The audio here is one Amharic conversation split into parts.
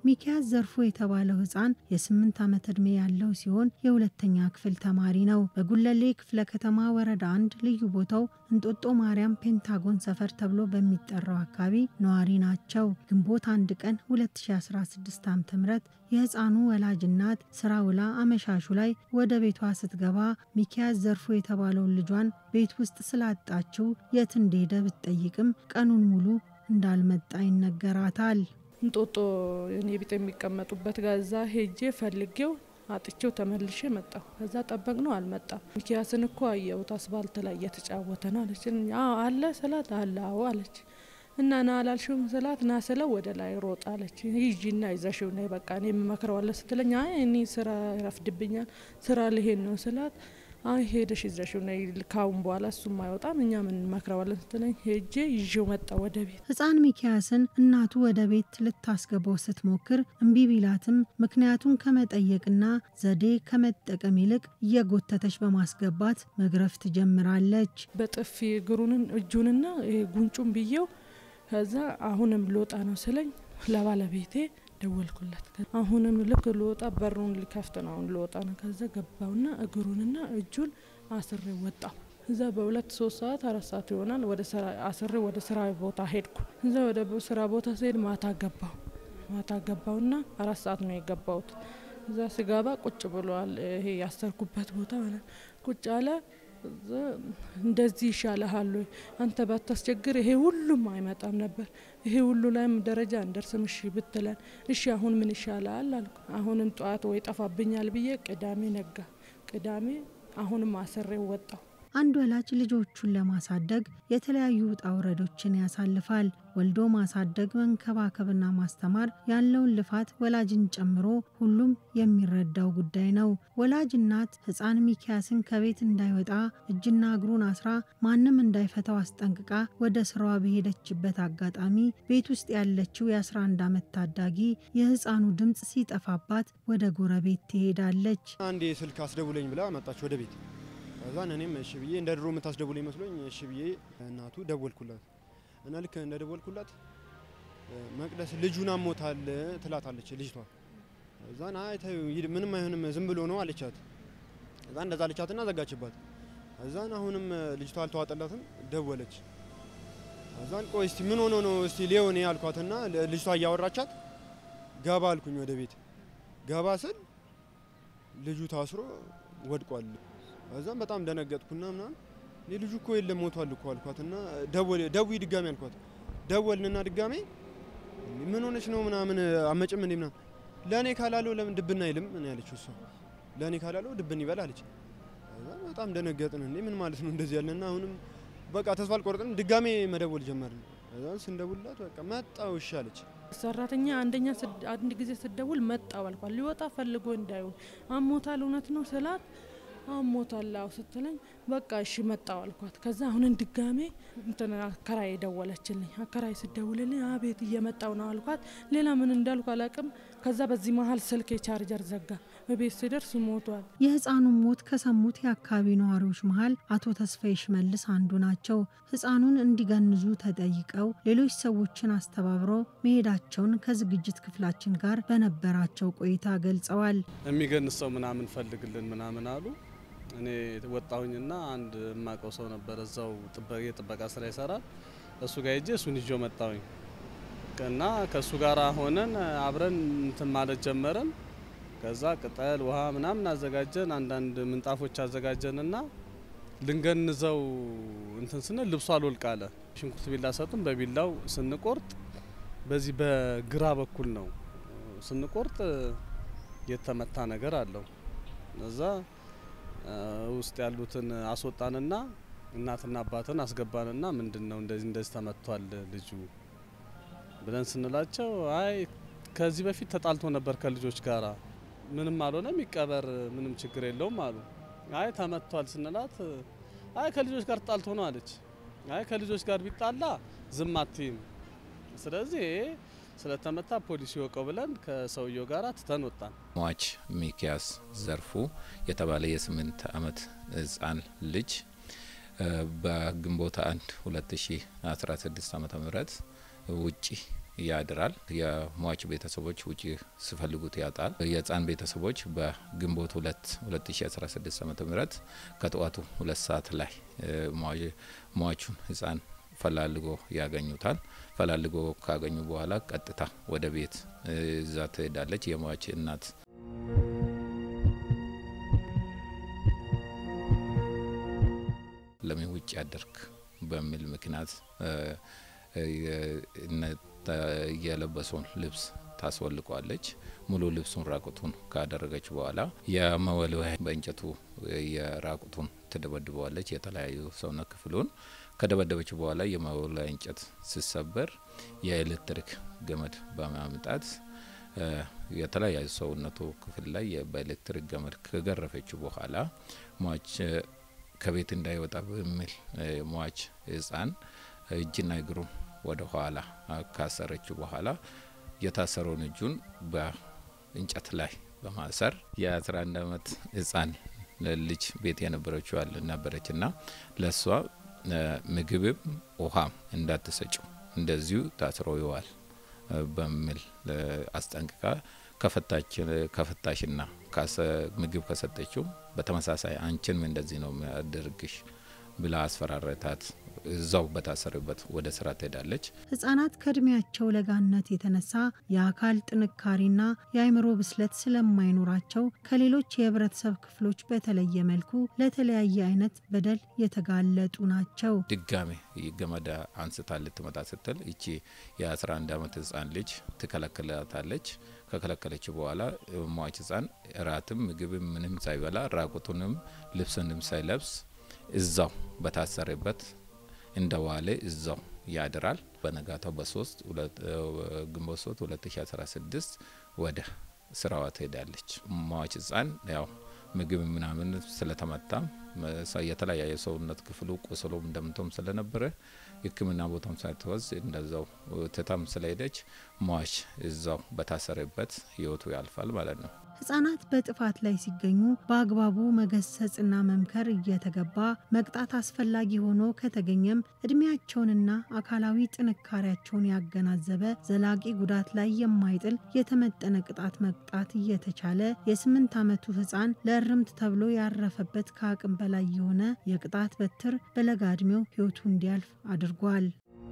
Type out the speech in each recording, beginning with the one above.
ሚኪያስ ዘርፎ የተባለው ህፃን የስምንት ዓመት ዕድሜ ያለው ሲሆን የሁለተኛ ክፍል ተማሪ ነው። በጉለሌ ክፍለ ከተማ ወረዳ አንድ ልዩ ቦታው እንጦጦ ማርያም ፔንታጎን ሰፈር ተብሎ በሚጠራው አካባቢ ነዋሪ ናቸው። ግንቦት አንድ ቀን 2016 ዓ ም የህፃኑ ወላጅ እናት ስራ ውላ አመሻሹ ላይ ወደ ቤቷ ስትገባ ሚኪያስ ዘርፎ የተባለውን ልጇን ቤት ውስጥ ስላጣችው የት እንደሄደ ብትጠይቅም ቀኑን ሙሉ እንዳልመጣ ይነገራታል። እንጦጦ እኔ ቤት የሚቀመጡበት ጋዛ ሄጄ ፈልጌው አጥቼው ተመልሼ መጣሁ። ከዛ ጠበቅ ነው አልመጣም። ሚኪያስን እኮ አየሁት አስፋልት ላይ እየተጫወተ ነው አለች። አለ ስላት አለ አዎ አለች። እና ና አላልሽውም ስላት ና ስለው ወደ ላይ ሮጥ አለች። ሂጂና ይዘሽው ነይ በቃ እኔ የምመክረዋለሁ ስትለኝ አይ እኔ ስራ ይረፍድብኛል ስራ ልሄድ ነው ስላት አይ ሄደሽ ይዘሽው ነይ ካሁን በኋላ እሱም አይወጣም እኛ ምን እንመክረዋለን ስትለኝ ሄጄ ይዤው መጣ ወደ ቤት። ህፃን ሚኪያስን እናቱ ወደ ቤት ልታስገባው ስትሞክር እምቢ ቢላትም ምክንያቱን ከመጠየቅና ዘዴ ከመጠቀም ይልቅ እየጎተተች በማስገባት መግረፍ ትጀምራለች። በጥፊ እግሩንን እጁንና ጉንጩን ብዬው ከዛ አሁንም ልወጣ ነው ስለኝ ለባለቤቴ ደወልኩለት። አሁንም ልክ ልወጣ በሩን ሊከፍት ነው አሁን ልወጣ ነው። ከዛ ገባውና እግሩንና እጁን አስሬ ወጣው። እዛ በሁለት ሶስት ሰዓት አራት ሰዓት ይሆናል ወደ አስሬ ወደ ስራ ቦታ ሄድኩ። እዛ ወደ ስራ ቦታ ስሄድ ማታ ገባው ማታ ገባውና አራት ሰዓት ነው የገባውት። እዛ ስገባ ቁጭ ብሏል። ይሄ ያሰርኩበት ቦታ ቁጭ አለ። እንደዚህ ይሻልሃል ወይ አንተ ባታስቸግር ይሄ ሁሉም አይመጣም ነበር። ይሄ ሁሉ ላይም ደረጃ እንደርስም እሺ ብትለን እሺ አሁን ምን ይሻላል አልኩ። አሁንም ጠዋት ወይ ጠፋብኛል ብዬ ቅዳሜ ነጋ። ቅዳሜ አሁንም አስሬው ወጣው። አንድ ወላጅ ልጆቹን ለማሳደግ የተለያዩ ውጣ ውረዶችን ያሳልፋል። ወልዶ ማሳደግ፣ መንከባከብና ማስተማር ያለውን ልፋት ወላጅን ጨምሮ ሁሉም የሚረዳው ጉዳይ ነው። ወላጅ እናት ሕፃን ሚኪያስን ከቤት እንዳይወጣ እጅና እግሩን አስራ ማንም እንዳይፈታው አስጠንቅቃ ወደ ስራዋ በሄደችበት አጋጣሚ ቤት ውስጥ ያለችው የ11 ዓመት ታዳጊ የሕፃኑ ድምፅ ሲጠፋባት ወደ ጎረቤት ትሄዳለች። አንዴ ስልክ አስደውለኝ ብላ መጣች ወደ ቤት ከዛን እኔም እሺ ብዬ እንደ ድሮ የምታስደውለኝ መስሎኝ እሺ ብዬ እናቱ ደወልኩላት እና ልክ እንደ ደወልኩላት መቅደስ ልጁን አሞታል ትላታለች ልጅቷ። እዛን አይ ተይው ምንም አይሆንም ዝም ብሎ ነው አለቻት። እዛ እንደዛ አለቻትና ዘጋችባት። እዛን አሁንም ልጅቷ አልተዋጠላትም ደወለች። እዛን ቆይ እስቲ ምን ሆኖ ነው እስቲ ሊሆን ያልኳትና ልጅቷ እያወራቻት ገባ አልኩኝ ወደ ቤት ገባ ስል ልጁ ታስሮ ወድቋል። እዛም በጣም ደነገጥኩና ምናምን እኔ ልጁ እኮ የለም ሞቷል እኮ አልኳትና ደውይ ድጋሚ አልኳት። ደወልንና ድጋሜ ምን ሆነች ነው ምናምን አመጭም እንዴ ምናምን ለእኔ ካላለው ለምን ድብና አይልም እኔ ያለችው እሷ ለእኔ ካላለው ድብን ይበል አለች። በጣም ደነገጥን። እንዴ ምን ማለት ነው እንደዚህ ያለና አሁንም በቃ ተስፋ አልቆረጥንም። ድጋሜ መደወል ጀመርን። እዛን ስንደውልላት በቃ መጣው እሺ አለች። ሰራተኛ አንደኛ አንድ ጊዜ ስደውል መጣው አልኳት። ሊወጣ ፈልጎ እንዳይሆን አሞታል እውነት ነው ስላት አሞታል አዎ ስትለኝ በቃ እሺ መጣው አልኳት። ከዛ አሁንን ድጋሜ እንትን አከራይ ደወለችልኝ። አከራይ ስደውልልኝ አቤት እየመጣው ነው አልኳት። ሌላ ምን እንዳልኩ አላቅም። ከዛ በዚህ መሀል ስልክ የቻርጀር ዘጋ። በቤት ስደርስ ሞቷል። የህፃኑን ሞት ከሰሙት የአካባቢ ነዋሪዎች መሀል አቶ ተስፋዬ ሽመልስ አንዱ ናቸው። ህፃኑን እንዲገንዙ ተጠይቀው ሌሎች ሰዎችን አስተባብረው መሄዳቸውን ከዝግጅት ክፍላችን ጋር በነበራቸው ቆይታ ገልጸዋል። የሚገንዝ ሰው ምናምን ፈልግልን ምናምን አሉ። እኔ ወጣሁኝና አንድ የማውቀው ሰው ነበር እዛው የጥበቃ ስራ ይሰራል። እሱ ጋር ሄጄ እሱን ይዞ መጣሁኝ እና ከእሱ ጋር ሆነን አብረን እንትን ማለት ጀመረን። ከዛ ቅጠል ውሃ ምናምን አዘጋጀን፣ አንዳንድ ምንጣፎች አዘጋጀንና ልንገንዘው እንትን ስንል ልብሱ አልወልቅ አለ። ሽንኩርት ቢላ ሰጡን። በቢላው ስንቆርጥ በዚህ በግራ በኩል ነው ስንቆርጥ የተመታ ነገር አለው እዛ ውስጥ ያሉትን አስወጣንና እናትና አባትን አስገባንና ምንድን ነው እንደዚህ እንደዚህ ተመቷል ልጁ ብለን ስንላቸው አይ ከዚህ በፊት ተጣልቶ ነበር ከልጆች ጋራ ምንም አልሆነም ይቀበር ምንም ችግር የለውም አሉ። አይ ተመቷል ስንላት አይ ከልጆች ጋር ተጣልቶ ነው አለች። አይ ከልጆች ጋር ቢጣላ ዝም አትይም፣ ስለዚህ ስለተመታ ፖሊስ ይወቀው ብለን ከሰውየው ጋር ትተን ወጣን። ሟች ሚኪያስ ዘርፉ የተባለ የስምንት ዓመት ህፃን ልጅ በግንቦት አንድ 2016 ዓ ም ውጪ ያድራል። የሟች ቤተሰቦች ውጪ ሲፈልጉት ያጣል። የህፃን ቤተሰቦች በግንቦት ሁለት 2016 ዓ ም ከጠዋቱ ሁለት ሰዓት ላይ ሟቹን ህፃን ፈላልጎ ያገኙታል። ፈላልጎ ካገኙ በኋላ ቀጥታ ወደ ቤት እዛ ትሄዳለች የሟች እናት። ለምን ውጭ ያደርግ በሚል ምክንያት የለበሰውን ልብስ ታስወልቋለች። ሙሉ ልብሱን ራቁቱን ካደረገች በኋላ የመወልወያ በእንጨቱ የራቁቱን ትደበድበዋለች። የተለያዩ ሰውነት ክፍሉን ከደበደበች በኋላ የመወልወያ እንጨት ሲሰበር የኤሌክትሪክ ገመድ በማምጣት የተለያዩ ሰውነቱ ክፍል ላይ በኤሌክትሪክ ገመድ ከገረፈችው በኋላ ሟች ከቤት እንዳይወጣ በሚል ሟች ህፃን እጅና እግሩን ወደ ኋላ ካሰረችው በኋላ የታሰረውን እጁን በእንጨት ላይ በማሰር የ11 ዓመት ህፃን ልጅ ቤት የነበረችው ነበረች እና ለእሷ ምግብም ውሃም እንዳትሰጭው እንደዚሁ ታስሮ ይዋል በሚል አስጠንቅቃ ከፈታሽና ምግብ ከሰጠችው በተመሳሳይ አንቺንም እንደዚህ ነው የሚያደርግሽ ብላ አስፈራረታት። እዛው በታሰረበት ወደ ስራ ትሄዳለች። ህጻናት ከእድሜያቸው ለጋነት የተነሳ የአካል ጥንካሬና የአእምሮ ብስለት ስለማይኖራቸው ከሌሎች የህብረተሰብ ክፍሎች በተለየ መልኩ ለተለያየ አይነት በደል የተጋለጡ ናቸው። ድጋሜ ገመድ አንስታ ልትመጣ ስትል እቺ የ11 ዓመት ህጻን ልጅ ትከለክላታለች። ከከለከለች በኋላ ሟች ህጻን እራትም ምግብም ምንም ሳይበላ ራቁቱንም ልብስንም ሳይለብስ እዛው በታሰረበት እንደ ዋሌ እዛው ያድራል። በነጋታው በሶስት ግንቦት ሶስት 2016 ወደ ስራዋ ትሄዳለች። ሟች ህጻን ያው ምግብ ምናምን ስለተመታም የተለያየ ሰውነት ክፍሉ ቁስሎም እንደምቶም ስለነበረ ሕክምና ቦታም ሳትወዝ እንደዛው ትታም ስለሄደች ሟች እዛው በታሰረበት ህይወቱ ያልፋል ማለት ነው። ህጻናት በጥፋት ላይ ሲገኙ በአግባቡ መገሰጽና መምከር እየተገባ መቅጣት አስፈላጊ ሆኖ ከተገኘም እድሜያቸውንና አካላዊ ጥንካሬያቸውን ያገናዘበ ዘላቂ ጉዳት ላይ የማይጥል የተመጠነ ቅጣት መቅጣት እየተቻለ የስምንት ዓመቱ ህፃን ለእርምት ተብሎ ያረፈበት ከአቅም በላይ የሆነ የቅጣት በትር በለጋ እድሜው ህይወቱ እንዲያልፍ አድርጓል።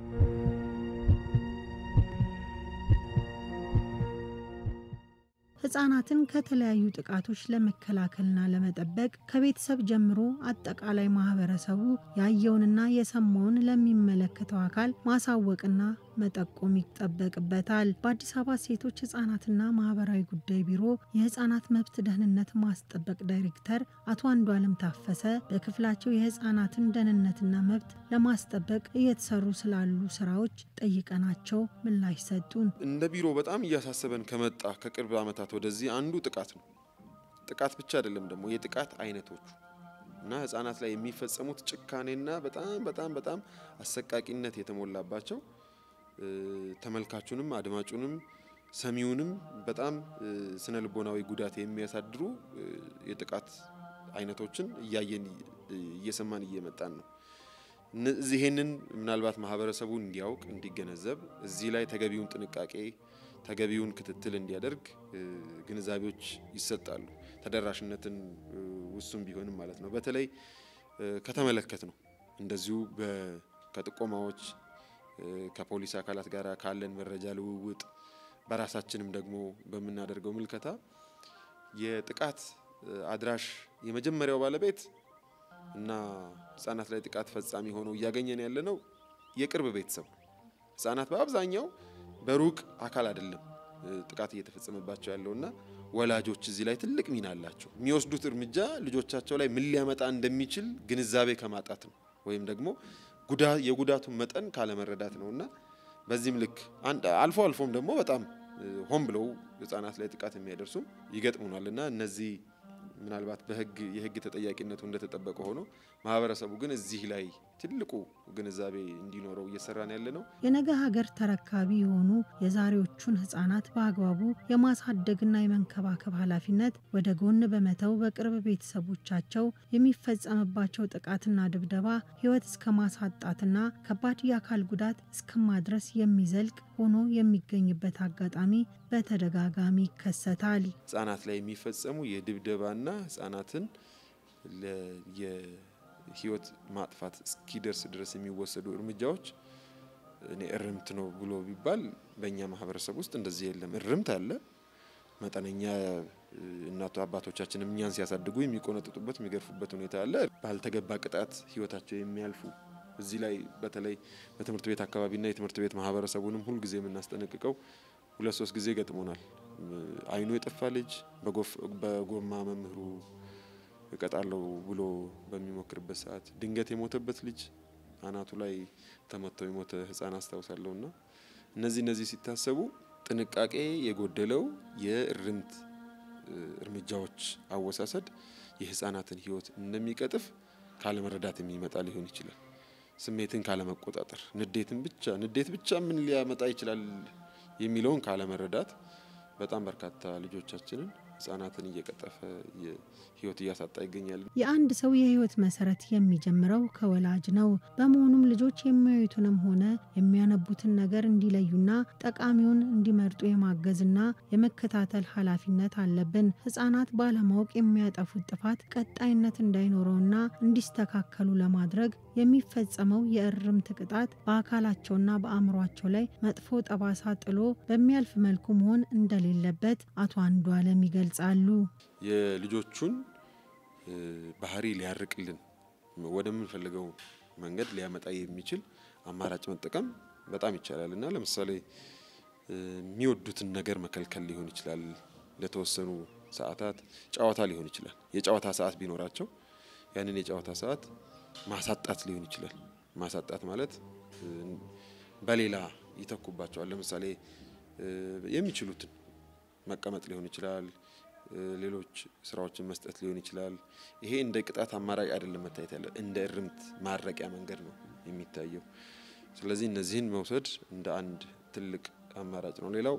ህጻናትን ከተለያዩ ጥቃቶች ለመከላከልና ለመጠበቅ ከቤተሰብ ጀምሮ አጠቃላይ ማህበረሰቡ ያየውንና የሰማውን ለሚመለከተው አካል ማሳወቅና መጠቆም ይጠበቅበታል። በአዲስ አበባ ሴቶች ህጻናትና ማህበራዊ ጉዳይ ቢሮ የህጻናት መብት ደህንነት ማስጠበቅ ዳይሬክተር አቶ አንዱዓለም ታፈሰ በክፍላቸው የህጻናትን ደህንነትና መብት ለማስጠበቅ እየተሰሩ ስላሉ ስራዎች ጠይቀናቸው ምላሽ ሰጡን። እንደ ቢሮ በጣም እያሳሰበን ከመጣ ከቅርብ ዓመታት ወደዚህ አንዱ ጥቃት ነው። ጥቃት ብቻ አይደለም ደግሞ የጥቃት አይነቶቹ እና ህጻናት ላይ የሚፈጸሙት ጭካኔና በጣም በጣም በጣም አሰቃቂነት የተሞላባቸው ተመልካቹንም አድማጩንም ሰሚውንም በጣም ስነ ልቦናዊ ጉዳት የሚያሳድሩ የጥቃት አይነቶችን እያየን እየሰማን እየመጣን ነው። ይህንን ምናልባት ማህበረሰቡ እንዲያውቅ እንዲገነዘብ፣ እዚህ ላይ ተገቢውን ጥንቃቄ ተገቢውን ክትትል እንዲያደርግ ግንዛቤዎች ይሰጣሉ። ተደራሽነትን ውሱን ቢሆንም ማለት ነው። በተለይ ከተመለከት ነው እንደዚሁ ከጥቆማዎች ከፖሊስ አካላት ጋር ካለን መረጃ ልውውጥ በራሳችንም ደግሞ በምናደርገው ምልከታ የጥቃት አድራሽ የመጀመሪያው ባለቤት እና ህጻናት ላይ ጥቃት ፈጻሚ ሆኖ እያገኘን ያለ ነው የቅርብ ቤተሰብ ነው። ህጻናት በአብዛኛው በሩቅ አካል አይደለም ጥቃት እየተፈጸመባቸው ያለውና ወላጆች እዚህ ላይ ትልቅ ሚና አላቸው። የሚወስዱት እርምጃ ልጆቻቸው ላይ ምን ሊያመጣ እንደሚችል ግንዛቤ ከማጣት ነው ወይም ደግሞ የጉዳቱን መጠን ካለመረዳት ነው እና በዚህም ልክ አልፎ አልፎም ደግሞ በጣም ሆን ብለው ህጻናት ላይ ጥቃት የሚያደርሱም ይገጥሙናል እና እነዚህ ምናልባት በህግ የህግ ተጠያቂነቱ እንደተጠበቀ ሆኖ ማህበረሰቡ ግን እዚህ ላይ ትልቁ ግንዛቤ እንዲኖረው እየሰራን ያለ ነው። የነገ ሀገር ተረካቢ የሆኑ የዛሬዎቹን ህጻናት በአግባቡ የማሳደግና የመንከባከብ ኃላፊነት ወደ ጎን በመተው በቅርብ ቤተሰቦቻቸው የሚፈጸምባቸው ጥቃትና ድብደባ ህይወት እስከ ማሳጣትና ከባድ የአካል ጉዳት እስከ ማድረስ የሚዘልቅ ሆኖ የሚገኝበት አጋጣሚ በተደጋጋሚ ይከሰታል። ህጻናት ላይ የሚፈጸሙ የድብደባና ህጻናትን የህይወት ማጥፋት እስኪደርስ ድረስ የሚወሰዱ እርምጃዎች እኔ እርምት ነው ብሎ ቢባል በእኛ ማህበረሰብ ውስጥ እንደዚህ የለም። እርምት አለ። መጠነኛ እናቱ አባቶቻችንም እኛን ሲያሳድጉ የሚቆነጥጡበት የሚገርፉበት ሁኔታ አለ። ባልተገባ ቅጣት ህይወታቸው የሚያልፉ እዚህ ላይ በተለይ በትምህርት ቤት አካባቢና የትምህርት ቤት ማህበረሰቡንም ሁልጊዜ የምናስጠነቅቀው ሁለት ሶስት ጊዜ ገጥሞናል። አይኑ የጠፋ ልጅ በጎማ መምህሩ እቀጣለሁ ብሎ በሚሞክርበት ሰዓት ድንገት የሞተበት ልጅ አናቱ ላይ ተመተው የሞተ ህፃን አስታውሳለሁ። እና እነዚህ እነዚህ ሲታሰቡ ጥንቃቄ የጎደለው የእርምት እርምጃዎች አወሳሰድ የህፃናትን ህይወት እንደሚቀጥፍ ካለመረዳት የሚመጣ ሊሆን ይችላል። ስሜትን ካለመቆጣጠር፣ ንዴትን ብቻ ንዴት ብቻ ምን ሊያመጣ ይችላል የሚለውን ካለመረዳት በጣም በርካታ ልጆቻችንን ህጻናትን እየቀጠፈ ህይወት እያሳጣ ይገኛል። የአንድ ሰው የህይወት መሰረት የሚጀምረው ከወላጅ ነው። በመሆኑም ልጆች የሚያዩትንም ሆነ የሚያነቡትን ነገር እንዲለዩና ጠቃሚውን እንዲመርጡ የማገዝና የመከታተል ኃላፊነት አለብን። ህጻናት ባለማወቅ የሚያጠፉት ጥፋት ቀጣይነት እንዳይኖረውና እንዲስተካከሉ ለማድረግ የሚፈጸመው የእርምት ቅጣት በአካላቸውና በአእምሯቸው ላይ መጥፎ ጠባሳ ጥሎ በሚያልፍ መልኩ መሆን እንደሌለበት አቶ አንዱ አለም ይገልጻሉ። የልጆቹን ባህሪ ሊያርቅልን ወደምንፈልገው መንገድ ሊያመጣ የሚችል አማራጭ መጠቀም በጣም ይቻላል እና ለምሳሌ የሚወዱትን ነገር መከልከል ሊሆን ይችላል። ለተወሰኑ ሰዓታት ጨዋታ ሊሆን ይችላል። የጨዋታ ሰዓት ቢኖራቸው ያንን የጨዋታ ሰዓት ማሳጣት ሊሆን ይችላል። ማሳጣት ማለት በሌላ ይተኩባቸዋል። ለምሳሌ የሚችሉትን መቀመጥ ሊሆን ይችላል። ሌሎች ስራዎችን መስጠት ሊሆን ይችላል። ይሄ እንደ ቅጣት አማራጭ አይደለም መታየት ያለ እንደ እርምት ማረቂያ መንገድ ነው የሚታየው። ስለዚህ እነዚህን መውሰድ እንደ አንድ ትልቅ አማራጭ ነው። ሌላው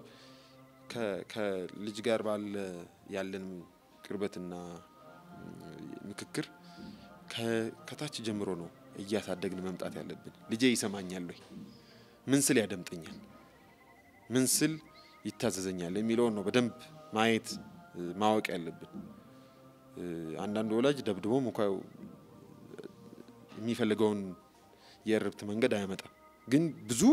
ከልጅ ጋር ባለ ያለን ቅርበትና ምክክር ከታች ጀምሮ ነው እያሳደግን መምጣት ያለብን። ልጄ ይሰማኛል ወይ? ምን ስል ያደምጠኛል? ምን ስል ይታዘዘኛል? የሚለውን ነው በደንብ ማየት ማወቅ ያለብን። አንዳንድ ወላጅ ደብድቦ እንኳ የሚፈልገውን የእርብት መንገድ አያመጣም፣ ግን ብዙ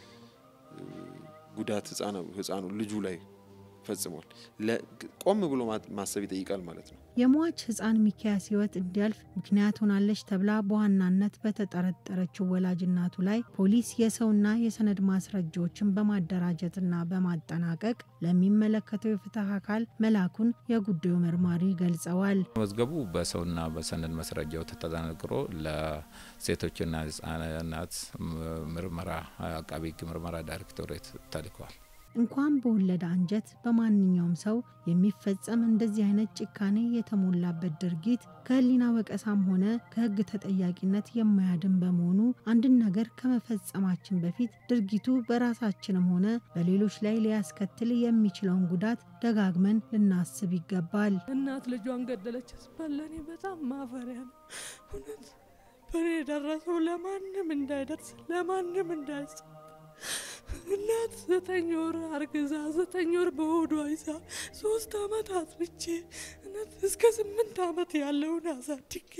ጉዳት ህፃኑ ልጁ ላይ ፈጽሟል። ቆም ብሎ ማሰብ ይጠይቃል ማለት ነው። የሟች ህፃን ሚኪያስ ህይወት እንዲያልፍ ምክንያት ሆናለች ተብላ በዋናነት በተጠረጠረችው ወላጅ እናቱ ላይ ፖሊስ የሰውና የሰነድ ማስረጃዎችን በማደራጀትና በማጠናቀቅ ለሚመለከተው የፍትህ አካል መላኩን የጉዳዩ መርማሪ ገልጸዋል። መዝገቡ በሰውና በሰነድ ማስረጃው ተጠናቅሮ ለሴቶችና ህጻናት ምርመራ አቃቢ ህግ ምርመራ ዳይሬክቶሬት ተልኳል። እንኳን በወለደ አንጀት በማንኛውም ሰው የሚፈጸም እንደዚህ አይነት ጭካኔ የተሞላበት ድርጊት ከህሊና ወቀሳም ሆነ ከህግ ተጠያቂነት የማያድን በመሆኑ አንድን ነገር ከመፈጸማችን በፊት ድርጊቱ በራሳችንም ሆነ በሌሎች ላይ ሊያስከትል የሚችለውን ጉዳት ደጋግመን ልናስብ ይገባል። እናት ልጇን ገደለች ስባል ለእኔ በጣም ማፈሪያ ነው። እውነት በእኔ የደረሰው ለማንም እንዳይደርስ ለማንም እንዳይጽ እናት ዘጠኝ ወር አርግዛ ዘጠኝ ወር በሆዷ ይዛ ሶስት አመት አጥብቼ እውነት እስከ ስምንት አመት ያለውን አሳድጌ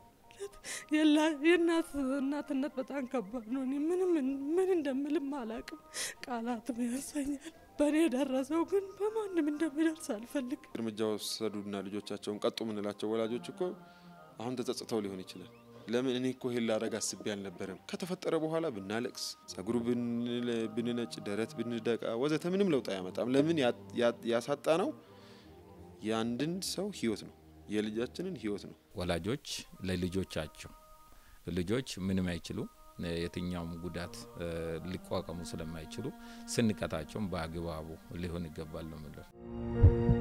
የእናት እናትነት በጣም ከባድ ነው። እኔ ምንም ምን እንደምልም አላቅም፣ ቃላትም ያንሰኛል። በእኔ የደረሰው ግን በማንም እንደሚደርስ አልፈልግ። እርምጃ ወሰዱና ልጆቻቸውን ቀጡ የምንላቸው ወላጆች እኮ አሁን ተጸጽተው ሊሆን ይችላል። ለምን እኔ እኮ ይሄን ላረግ አስቤ አልነበረም። ከተፈጠረ በኋላ ብናለቅስ፣ ጸጉሩ ብንነጭ፣ ደረት ብንደቃ ወዘተ ምንም ለውጥ አያመጣም። ለምን ያሳጣ ነው የአንድን ሰው ህይወት ነው፣ የልጃችንን ህይወት ነው። ወላጆች ለልጆቻቸው ልጆች ምንም አይችሉ የትኛውም ጉዳት ሊቋቋሙ ስለማይችሉ ስንቀጣቸውም በአግባቡ ሊሆን ይገባል ነው የምለው።